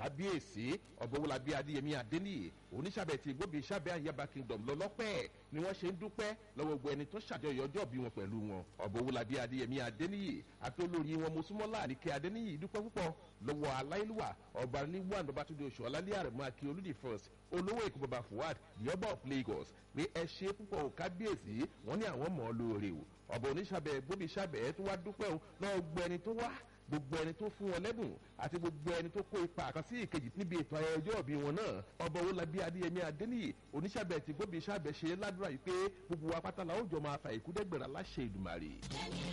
kábíyèsí ọ̀bọ̀wọ́lábí adéyẹmí adéníyè oníṣàbẹ̀ tí gbóbi sábẹ́ àyàbá kingdom lọ́lọ́pẹ́ ni wọ́n ṣe ń dúpẹ́ lọ́wọ́ gbogbo ẹni tó ṣàjọyọ̀ ọjọ́ bí wọn pẹ̀lú wọn ọ̀bọ̀wọ́lábí adéyẹmí adéníyè àti olórí wọn mosúmọ́lá àníkẹ́ adéníyè dúpẹ́ púpọ̀ lọ́wọ́ aláìlúwà ọba níwọ̀n ọbátúndé oṣù ọlálẹ́ àrẹ̀mú akí olùdí first olówó èkó baba fuad the ọba of lagos pé ẹ ṣe púpọ̀ ò kábíyèsí wọ́n ní àwọn mọ̀ ọ́ lóore o ọba oníṣàbẹ̀ gbóbi sábẹ̀ tó wá dúpẹ́ o náà gbọ́ ẹni tó wá gbogbo ẹni tó fún wọn lẹ́bùn àti gbogbo ẹni tó kó ipa kan sí ìkejì níbi ètò ayẹyẹ ọjọ́ ìbí wọn náà ọba owólabí adéyẹmí adéníyì oníṣàbẹ̀ tí gbóbi sábẹ̀ ṣe ládùúrà yìí pé gbogbo wa pátá la ó jọ máa fa ìkúdẹ́gbẹ̀rẹ̀ aláṣẹ ìdùmàrè.